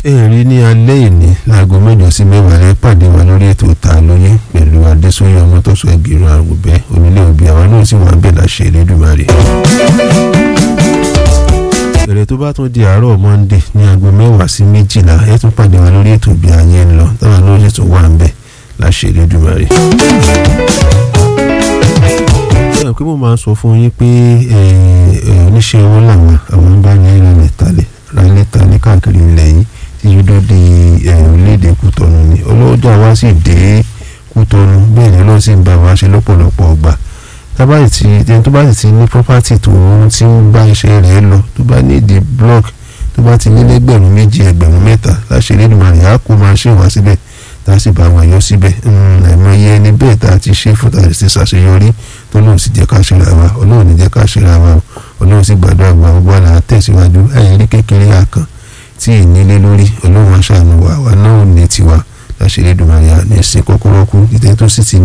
èrè ní alẹ́ ìní láago mẹ́jọ sí mẹ́wàá rẹ pàdé wa lórí ètò ta lóye pẹ̀lú adésóyè ọmọtọ́sọ ẹgbẹ̀rún àgùnbẹ́ onílé òbí àwọn náà sì wà ń bẹ̀ láṣẹ Elédùmarè. èrè tó bá tún di àárọ̀ monde ní aago mẹ́wàá sí méjìlá ẹ tún pàdé wa lórí ètò bí ayé ń lọ táwọn náà sì tún wà ń bẹ̀ láṣẹ Elédùmarè. ẹ pé mo máa ń sọ fún yín pé oníṣẹ́ owó làwọn àwọn bá ní ìrànlẹ̀ talẹ̀ rálẹ̀ talẹ̀ káàkiri ilẹ̀ yìí tí yóò dọ́dẹ orílẹ̀-èdè kútọ́nù ni ọlọ́jà wa sì dé kútọ́nù bẹ́ẹ̀ ni ọlọ́run sì ń bá wa ṣe lọ́pọ̀lọpọ̀ ọgbà tábàtì tí ẹni tó bá sì ti ní property tó ti ń bá iṣẹ́ rẹ̀ lọ tó bá ní ìdí block tó bá ti ní lẹ́gbẹ̀rún méjì ẹgbẹ̀rún mẹ́ta láṣẹ Elédùmarè á kó máa ṣe wá síbẹ̀ tá a sì bá wọn yọ síbẹ̀ àìmọye ẹni bẹ́ẹ̀ tá a ti ṣe fún tá a ti ṣàṣeyọrí tó lóun sì jẹ́ ká ṣera wa ọlọ́run ní jẹ́ ká ṣera wa ọlọ́run sì gbàdúrà wa gbogbo àlà tẹ̀síwájú ẹ̀yìn kékeré àkàn tí ìnílé lórí ọlọ́run aṣáánu wa wa náà ní tiwa láṣẹ Elédùmarè ní ẹ̀sìn kọ́kọ́rọ́ kú ìtẹ́ tó sì ti